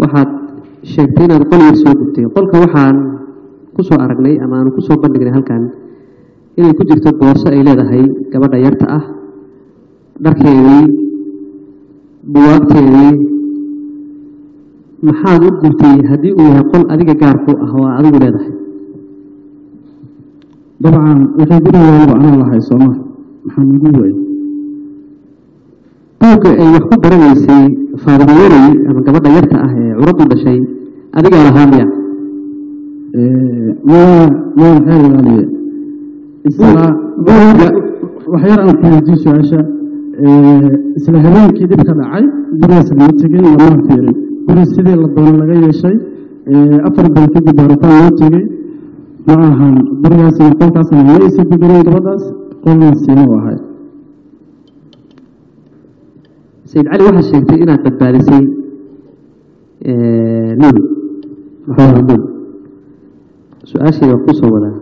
waxaad sheegtay inaad qol yar soo gubtay qolka waxaan kusoo aragnay ama aanu kusoo bandhignay halkan inay ku jirto boorso ay leedahay gabadha yarta ah dharkeedii buwaagteedii maxaad u gubtay haddii uu yahay qol adiga gaarku ah oo aad adigu leedahay dabcan wixii gurigeedaba anaa lahay sooma maxaa nagu waay buugga ay wax ku baranaysay faadimo yarey ama gabadha yarta ah ee curaddu dhashay adigaa lahaa miya maya maya maxaa ilaaliye isla buugga wax yar aan ku weydiin su-aasha isla habeenkii dhib ka dhacay gurigaas lama tegin lamaa fiirin guri sidii la doono laga yeeshay afar bal kadib baaritaan loo tegey ma ahan gurigaasna qolkaasna ma aysa gudarin gabadhaas qolna siima u ahay sayid cali waxaad sheegtay inaad badbaadisay lul maxamed lul su-aashayda waan kusoo wadaa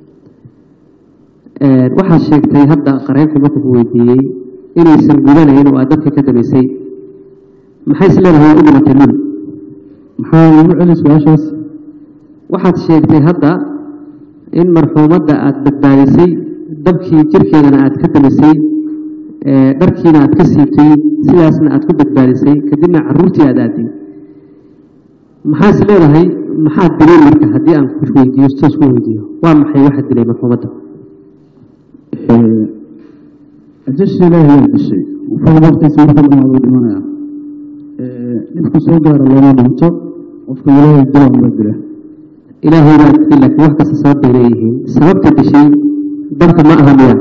waxaad sheegtay hadda qareebxi markuu ku weydiiyey inaysan gudanayn oo aad dadka ka damaysay maxay is leedahay waa u dhimatay lul maxaa igu celi su-aashaas waxaad sheegtay hadda in marxuumadda aad badbaadisay dabkii jirkeedana aad ka damisay dharkiina aad ka siibtay sidaasna aad ku badbaadisay kadibna caruurtii aad aaday maxaa is leedahay maxaad dilay marka haddii aan ku weydiiyo toos ku weydiiyo waa maxay waxaad dilay marxuumadda ajasha ilaahi waa dishay wuxuu waqtiisa marka dhamaado dhimanaya dhibku soo gaara looma dhinto qofka ilaahay dilaan baa dila ilaahay baa dilay laakiin wax kasta sabab bay leeyihiin sababta dishay dabka ma aha miya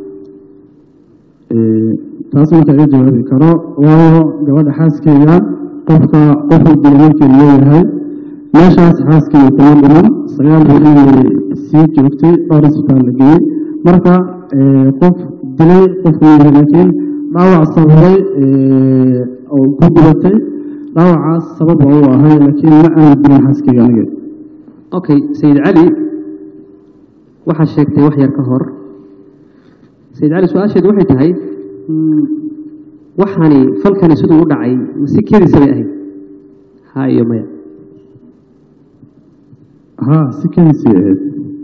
taas marka iga jawaabi karo waayo gabadha xaaskeeda qofka qofuu dila markii leeyahay meeshaas xaaskeeda kuma dhiman sagaal beri sii joogtay dhowr isbitaal la geeyey marka qof dilay qofku yahay laakiin dhaawac sababay oo ku gubatay dhaawacaas sabab oo u ahay laakiin ma aanu dilin xaaskeyga aniga okay sayid cali waxaad sheegtay wax yar ka hor sayid cali su-aasheedu waxay tahay waxani falkani siduu u dhacay mase kediisa bay ahayd ha iyo maya haa si kediisay ahayd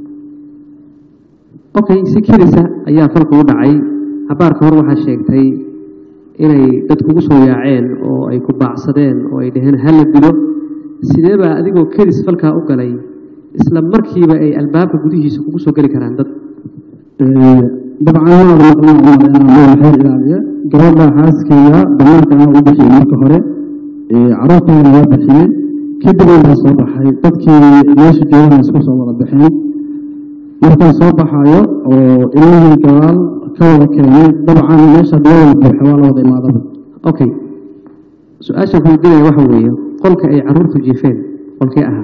okay si kedisa ayaa falku u dhacay habaarka hor waxaad sheegtay inay dad kugu soo yaaceen oo ay ku baacsadeen oo ay dhaheen hala dilo sidee baa adigoo kedis falkaa u galay isla markiiba ay albaabka gudihiisa kugu soo geli karaan dad dabcan maada maqlaan umaleynaa maxay ilaaliya gabadha xaaskeyga damaanka anaa u bixiyey marka hore caruurteedana waa bixiyey kadib baa soo baxay dadkii meesha joogana isku soo wada baxeen markaan soo baxayo oo ilmihii gadaal ka wada keenay dabcan meesha dawada buuxa waa la wada imaadaba okay su-aasha kuweydiinaya waxa weeye qolka ay caruurtu jiifeen qolkee ahaa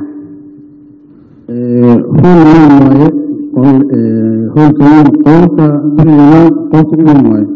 hool weyn waaye hoolka weyn qolka gurigeena qolka u weyn waaye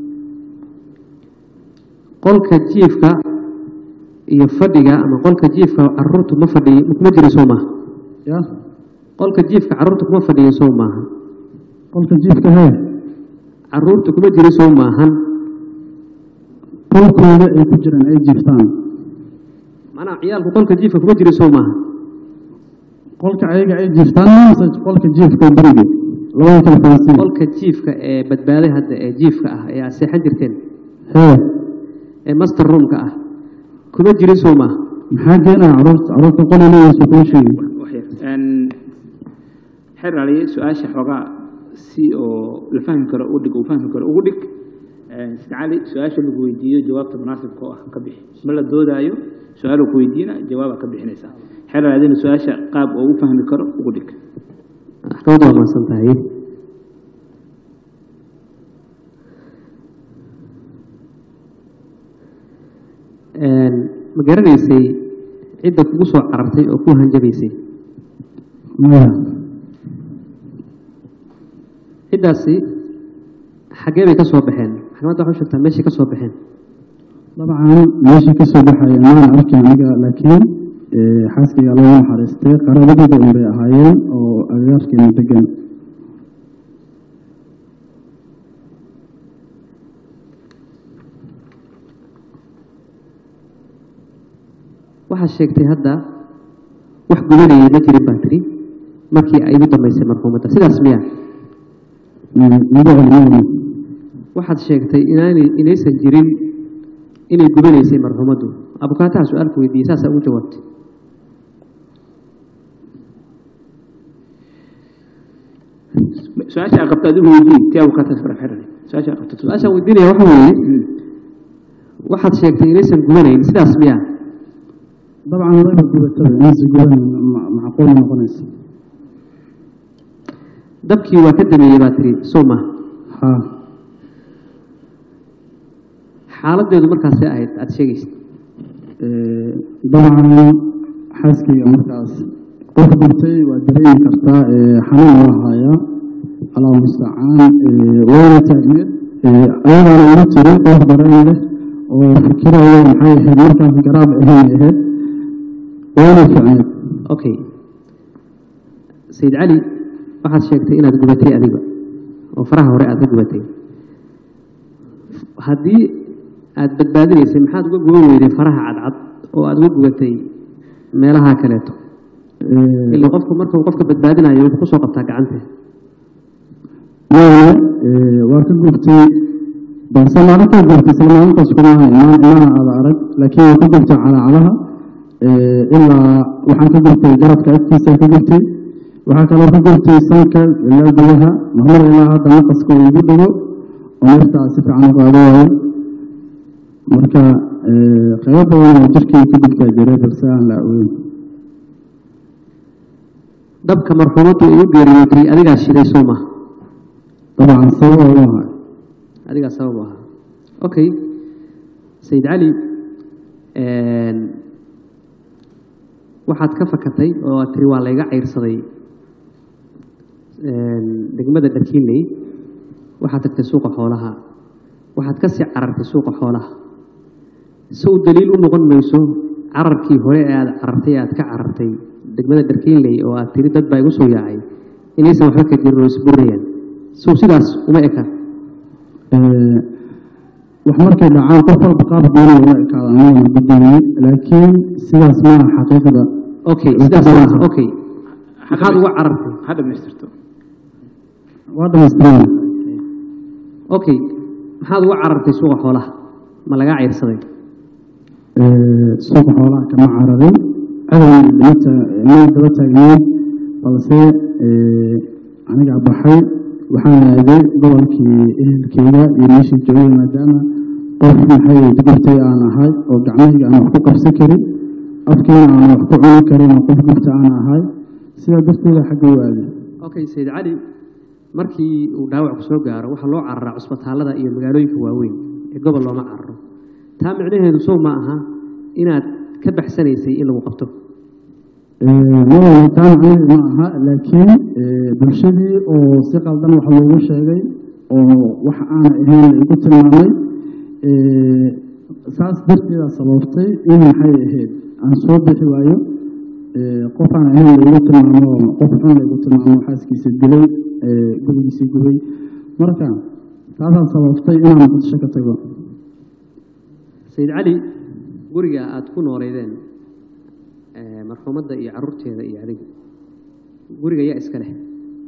qolka jiifka iyo fadhiga ama qolka jiifka caruurtu ma fadhiy kuma jira soo maaha ya qolka jiifka caruurtu kuma fadhiyin soo maaha qolka jiifka hee caruurtu kuma jira soo maahan qolkooda ay ku jiraan ay jiiftaan macnaha ciyaalku qolka jiifka kuma jira soo maaha qolka ayaga ay jiiftaan mise qolka jiifka beriga labada kala fahansiin qolka jiifka ee badbaaday hadda ee jiifka ah ee aad seexan jirteen hee ee master roomka ah kuma jirin soo maaha maxaa keenaya caruurta caruurta qol leeyaysa kuma sheegi xeer aliye su-aasha xoogaa si oo la fahmi karo u dhig uu fahmi karo ugu dhig sida cali su-aasha lagu weydiiyo jawaabta munaasibka oo ah ka bixi ma la doodaayo su-aaluu ku weydiina jawaabaa ka bixinaysaa xeer aliyadina su-aasha qaab oo u fahmi karo ugu dhig maxkamadda waa mahadsan tahay ma garanaysay cidda kugu soo carartay oo ku hanjabaysay maya ciddaasi xaggee bay ka soo baxeen maxkamadda waxay u sheegtaa meeshay ka soo baxeen dabcan meeshii ka soo baxaya maana arkin aniga laakiin xaaskayga lagu naxariistay qaraabadooda un bay ahaayeen oo agagaarkeena degan waxaad sheegtay hadda wax gubanayay ma jirin baa tiri markii ay ugu dambaysay marxuumadda sidaas miya igu celiyey waxaad sheegtay inaanay inaysan jirin inay gubanaysay marxuumaddu abukaataha su-aalku weydiiyey saasaa ugu jawaabtay su-aasha aad qabto adigu weydiin tii abukaataas fara xiran su-aasha aad qabto su-aashaan weydiinaya waxa weeye waxaad sheegtay inaysan gubanayn sidaas miya dabcan wayba gubatada inaysa guban macquul noqonaysa dabkii waa ka dameeyey baa tiri soo maha haa xaaladeedu markaasay ahayd aada sheegaysa dabcan xaaskayga markaas qof gubtay waa dareemi kartaa xanuun waa hayaa allah mustacaan wayna taagneed ayadaana uma jirin qof dareen leh oo fikiraya maxay ahayd markaas garaab ahayn ahayd wayna ficneed okay sayid cali waxaad sheegtay inaad gubatay adiga oo faraha hore aad ka gubatay haddii aad badbaadinaysay maxaad uga guban weyday faraha cadcad oo aad uga gubatay meelaha kaleeto ila qofku markuu qofka badbaadinayo wuxuu kusoo qabtaa gacanta waaye waa ka gubtay balse maalintaa gubtay isla maalintaas kuma ahayn maan imaha aada arag laakiin waa ka gubtay calaacalaha ilaa waxaan ka gubtay garabka agtiisa ka gubtay waxaa kaloo ka gubtay sanka ilaa gudaha marmar ilaa hadda naqaska uu igu dhigo oo neeftaa si fiican u qaado waayo marka qaybo badan oo jirkii ka gubtaa jiray balse aan la aweyn dabka marxuumaddu ay u geeriyootay adigaa shiday soo maha dabcan sabab oo ahaa adigaa sabab u ahaa okay sayid cali waxaad ka fakatay oo aad tiri waa layga cayrsaday degmada dharkiinley waxaad tagtay suuqa xoolaha waxaad ka sii carartay suuqa xoolaha sow daliil u noqon mayso cararkii hore ee aada carartay aad ka carartay degmada dharkiinley oo aad tiri dad baa igu soo yaacay inaysan waxba ka jirin oo isburinayaan sow sidaas uma eka wax markay dhacaan qof walba qaab gooni ula ekaada anaguna gudoomiye laakiin sidaas maaha xaqiiqda okay sidaas maaha okay maxaad uga carartay ha dhamaystirto waa dhamaystirana okay maxaad uga carartay suuqa xoolaha ma lagaa cayrsaday suuqa xoolaha kama cararin cadowga ma daba taagneed balse anigaa baxay waxaan aaday gobolkii ehelkeyga iyo meeshii joogay maadaama qof maxay gubtay aan ahay oo gacmahayga aan wax ku qabsan karin afkiina aan wax ku cuni karin oo qof gubta aan ahay sidaa darteeda xagga u aaday okay sayid cali markii uu dhaawac ku soo gaaro waxaa loo cararaa cusbitaallada iyo magaalooyinka waaweyn ee gobol looma cararo taa micnaheedu sow ma aha inaad ka baxsanaysay in lagu qabto mawalay taa macnaheedu ma aha laakiin bulshadii oo si qaldan wax loogu sheegay oo wax aana ahayn la igu tilmaamay saas darteeda sababtay in maxay ahayd aan soo bixi waayo qof aan ahayn la igu tilmaamo qof xun la igu tilmaamo xaaskiisa dilay gurigiisii gubay marka taasaa sababtay inaan muqdisho ka tago sayid cali guriga aada ku nooleydeen marxuumadda iyo caruurteeda iyo adigu guriga yaa iska leh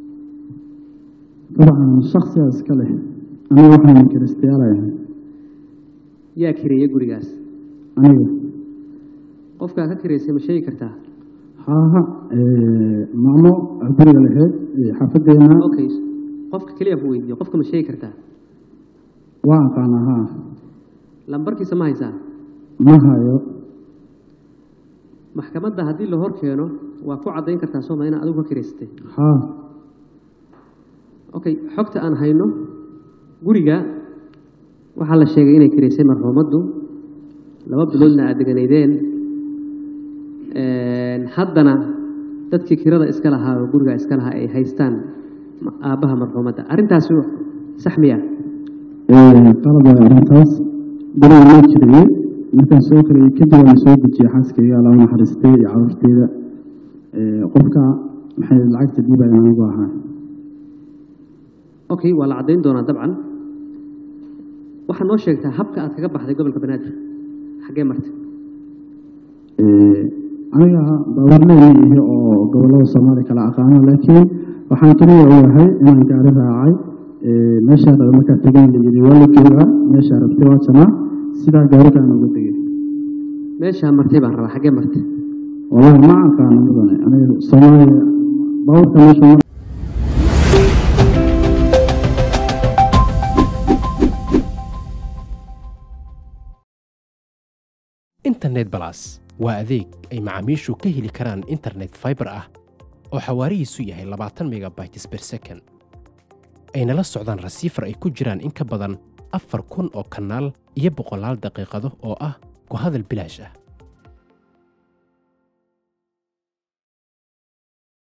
dabcan shaksigaa iska leh aniga waxaan kiristayaalayahay yaa kireeya gurigaas aniga qofkaa ka kireysay ma sheegi kartaa haaha maamo guriga lahayd xaafadeena okay qofka keliya ku weydiiyo qofka ma sheegi kartaa waa aqaanaa haa lambarkiisa ma haysaa ma hayo maxkamadda haddii la hor keeno waa ku caddayn kartaa sooma inaad adigu ka kiraysatay haa okay xogta aan hayno guriga waxaa la sheegay inay kiraysay marxuumaddu laba biloodna aad deganaydeen haddana dadkii kirada iska lahaa oo guriga iska lahaa ay haystaan aabbaha marxuumadda arrintaasi sax miya qalab waay arrintaas guriga loo jiriyey markaan soo karayay kadib waan soo dejiyey xaaskayga alla u naxariistay iyo caruurteyda qofka maxay lacagta diibayan anigu ahaa okay waa la caddayn doonaa dabcan waxaad noo sheegtaa habka aad kaga baxday gobolka banaadir xaggee martay aniga baawarley ma ihi oo gobollada soomaaliya kala aqaano laakiin waxaan keliya ogahay inaan gaari raacay meeshaa raba markaa tegan la yidhi waa la joogaa meeshaa rabtay waa janaa sidaa gaarigaan uga tegay meeshaa martay baan rabaa xaggee martay wallahi ma aqaano mudane aniga soomaaliya baawarka meesha mar internet balas waa adeeg ay macaamiishu ka heli karaan internet fiber ah oo xawaarihiisu yahay labaatan megabytes per second ayna la socdaan rasiifar ay ku jiraan in ka badan afar kun oo kanaal iyo boqolaal daqiiqado oo ah ku hadal bilaash ah